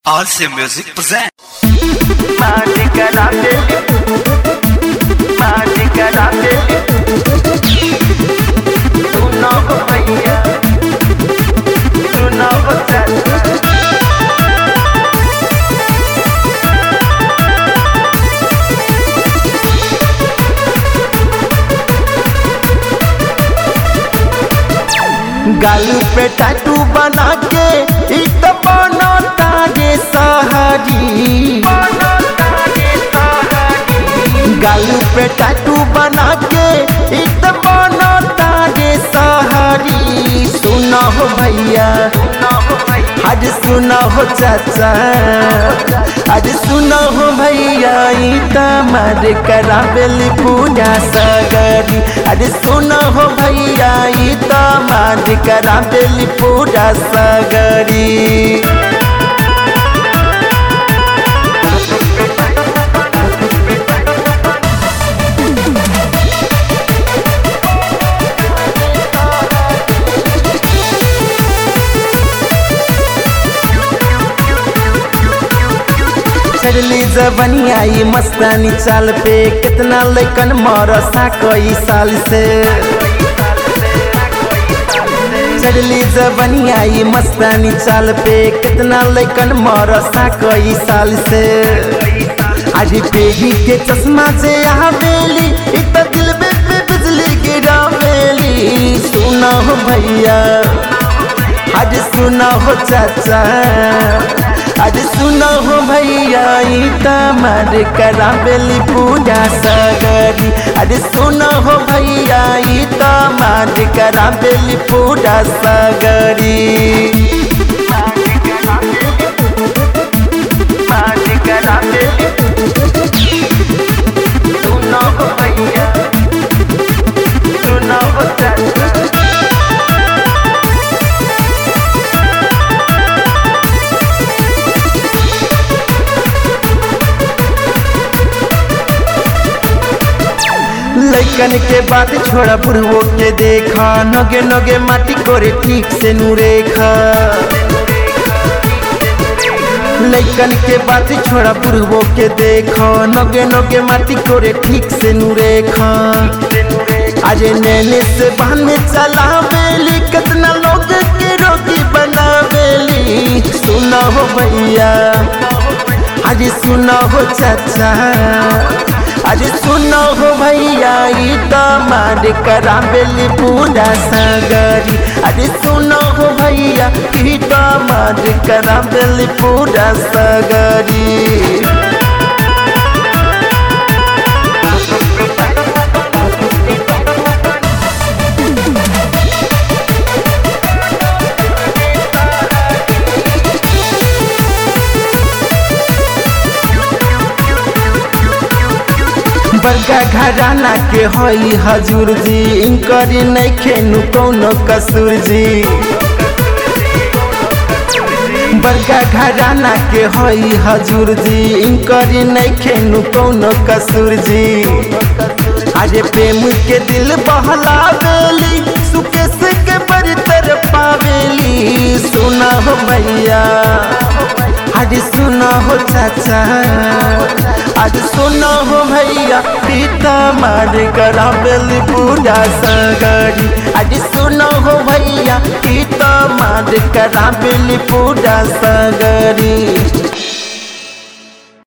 Also Music present. Magica grande Magica grande Tu nuovo भैया Tu nuovo चाचा गालू पे tattoo बना के इत बनो तारे सहारी गालू पे टैटू बना के इत बनो तारे सहारी सुनो हो भैया आज सुनो हो चाचा आज सुनो हो भैया ई तमार करावेली पूजा सगरी आज सुनो हो भैया ई तमार करावेली पूजा सगरी चढ़ली जबनिया ई मस्तानी चाल पे कितना लैकन मरसा कई साल से चढ़ली जबनिया ई मस्तानी चाल पे कितना लैकन मरसा कई साल से आज पेगी के चश्मा से आवेली इत दिल पे पे बिजली गिरावेली सुना हो भैया आज सुना हो चाचा आज सुनो हो भैया ई तमार करावेली पूजा सगरी आज सुनो हो भैया ई तमार करावेली पूजा सगरी Magica grande Tu nuovo भैया Tu nuovo चाचा लैकन के बात छोड़ा बुढ़वो के देखा नगे नगे माटी करे ठीक से नुरेखा लैकन के बात छोड़ा बुढ़वो के देखा नगे नगे माटी करे ठीक से नुरेखा आज नैने से बहने चलावेली कितना लोग के रोगी बनावेली सुना हो भैया आज सुना हो चाचा आज सुनो हो भैया ई तमार करावेली पूजा सगरी आज सुनो हो भैया ई तमार करावेली पूजा सगरी बड़का घराना के हई हजूर जी इनकर नहीं खेनु कौनो कसूर जी बड़का घराना के हई हजूर जी इनकर नहीं खेनु कौनो कसूर जी अरे प्रेम के दिल बहलावेली सुकेश के बड़ी तरफ पावेली सुना हो भैया आज सुना हो चाचा आज सुना हो भैया पीता मार करावेली पूजा सगरी आज सुना हो भैया पीता मार करावेली पूजा सगरी